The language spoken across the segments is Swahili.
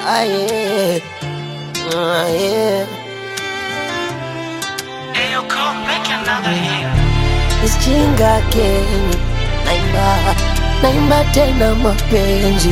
Ah, yeah. Ah, yeah. Ayo, come make another hit. Isichinga keni naimba naimba tena mapenzi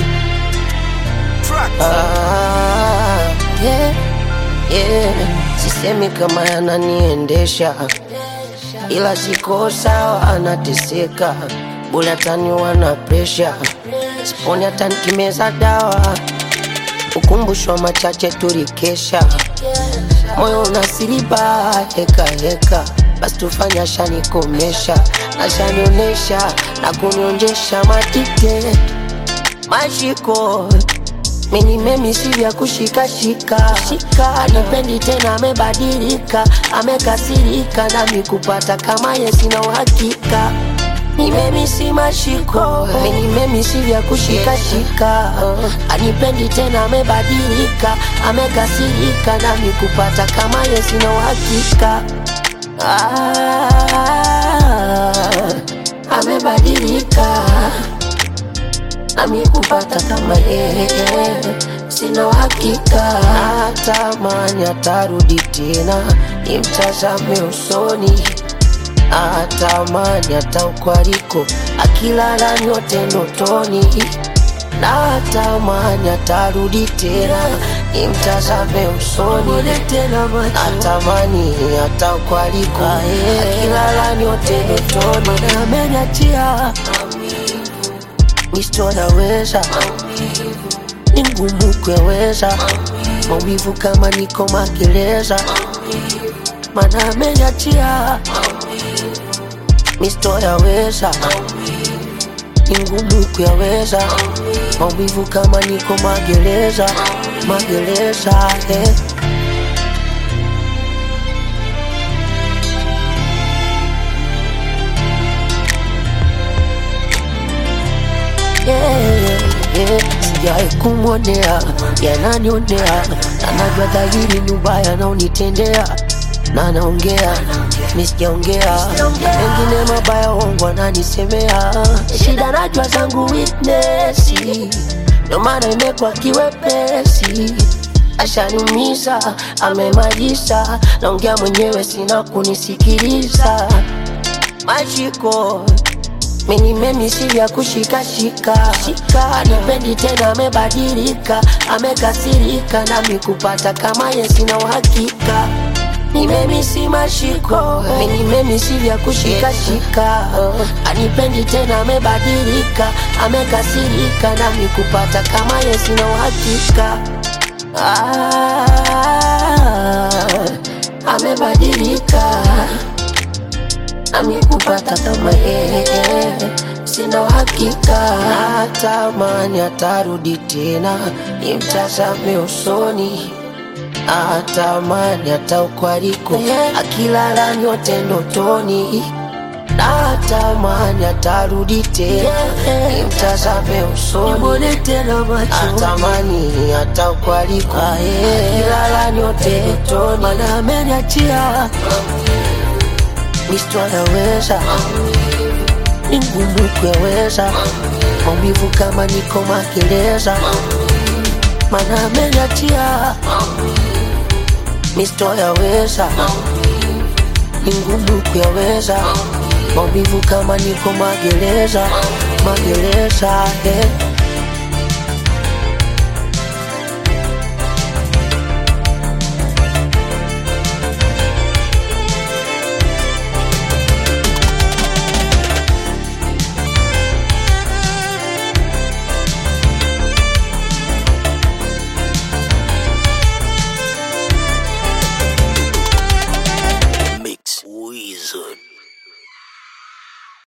ah, yeah, yeah. Sisemi kama yananiendesha ila siko sawa, anateseka bule ataniwa na presha siponi hata nikimeza dawa ukumbushwa machache tulikesha moyo unasiriba heka heka basi tufanye ashanikomesha ashanionesha na kunionjesha matike mashiko minimemisi vya kushikashika shika anipendi tena amebadilika amekasirika nami kupata kama ye sina uhakika nimemisi mashiko minimemisi vya kushikashika anipendi tena amebadilika amekasirika nami kupata kama ye sina uhakika ah, amebadilika nami kupata kama yeye sina uhakika, natamani atarudi tena nimtazame usoni, natamani hata ukwaliko akilala nyote ndotoni, natamani atarudi tena nimtazame usoni, natamani hata ukwaliko akilala nyote ndotoni, na ameniachia nisitoweza ni ngumu kuyaweza maumivu kama niko magereza, mana ameniachia nisitoweza ni ngumu kuyaweza maumivu kama niko magereza magereza eh. yeah, yeah. Sijawahi kumwonea yananionea, anajua dhahiri ni ubaya naunitendea na naongea mi sijaongea mengine mabaya wongo ananisemea shida najua zangu weakness ndo maana imekuwa kiwepesi ashaniumiza amemaliza naongea mwenyewe sina kunisikiliza mashiko minimemisi vya kushikashika anipendi tena amebadilika amekasirika nami kupata kama ye sina uhakika nimemisi mashiko minimemisi vya kushikashika anipendi tena amebadilika amekasirika nami kupata kama ye sina uhakika ah, amebadilika nami kupata kama yeye sina uhakika, natamani atarudi tena nimtazame usoni, natamani hata ukwaliko akilala nyote ndotoni, natamani atarudi tena nimtazame usoni, natamani hata ukwaliko akilala nyote ndotoni, mana ameniachia Misto anaweza ni ngumu kuyaweza maumivu kama niko magereza, mana ameniachia. Misto yaweza ni ngumu kuyaweza maumivu kama niko magereza, magereza eh.